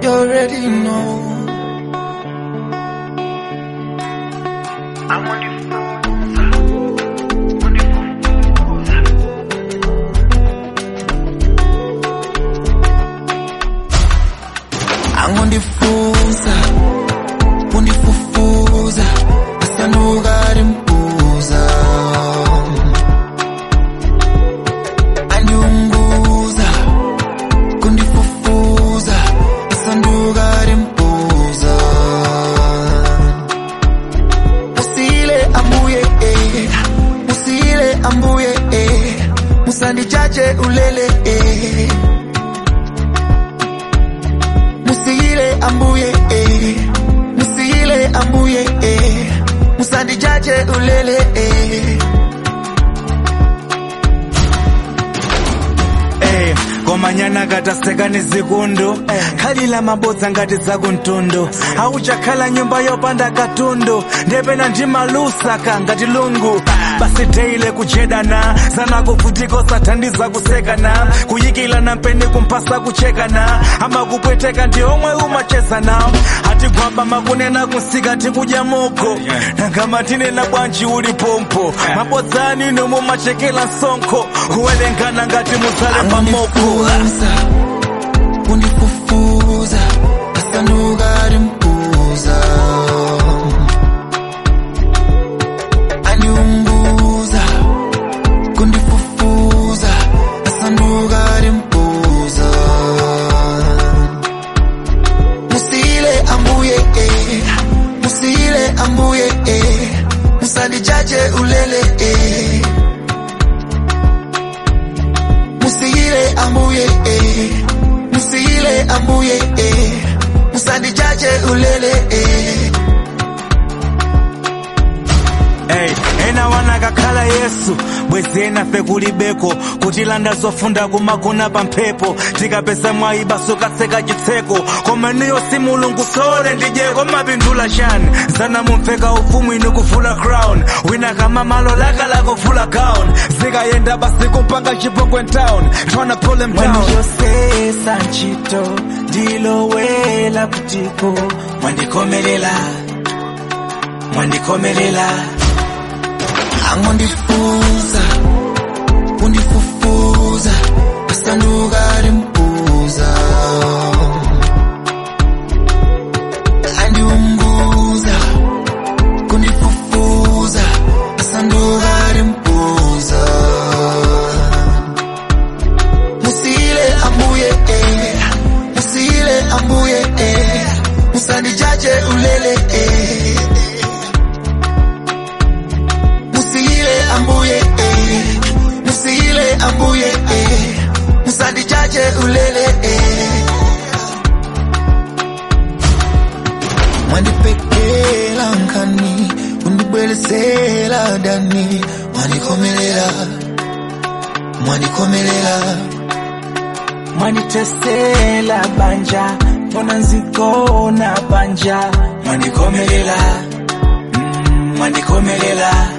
already know. I'm on the phone. On the phone. angondifusa kundifufuza asanduka rimbuza andiunguza kundifufuza asanduka rimbuza musile ambuye eh. musile ambuye eh. musandijaje ulele eh. musile ambuye eh. musile ambuye eh. musandijaje ulele eh. Eh, komanyana kataseka ni zikundu khalila mabodza ngati zakuntundu auchakhala nyumba yopanda katundu ndepena ndimalusaka ngati lungu basi teile kujedana zanakuvutiko sathandiza kusekana kuyikilana mpeni kumphasa kuchekana amakupweteka ndi omwe umachezana atigwamba makunena kunsika tikudya moko nangama tinena bwanji uli pompo mabodzani nomwe machekela msonkho kuwelengana ngati muzale pamoko angondifusa kundifufuza asanduka rimbuza andiumbuza kundifufuza asanduka rimbuza musile ambuye eh. musile ambuye eh. musandijaje ulele eh. musile ambuye eh. musile ambuye eh. musandijaje ulele eh. Hey, ena wanakakhala yesu bwezi ena fe kulibeko kutilanda zofunda kumagona pa mphepo tikapeza mwayiba sukaseka chitseko koma niyo si mulungu sole ndijeko mapindula chani zana mumveka ufumu inu kuvula crown wina kama malo laka lakuvula gown zikayenda basi kumpanga chipongwe town tryna pull him down mwandiyosesa ntchito ndilowela kutiko mwandikomelela mwandikomelela angondifusa kundifufuza asanduka rimbuza andiumbuza kundifufuza asanduka rimbuza musile ambuye eh. musile ambuye eh. musandijaje ulele eh. musile ambuye eh. musile ambuye eh. musandijaje ulele eh. mwandipekela nkani kundibwelesela dani mwandikomelela mwandikomelela mwanditesela banja mbona nzikona banja mwandikomelela mm, mwandikomelela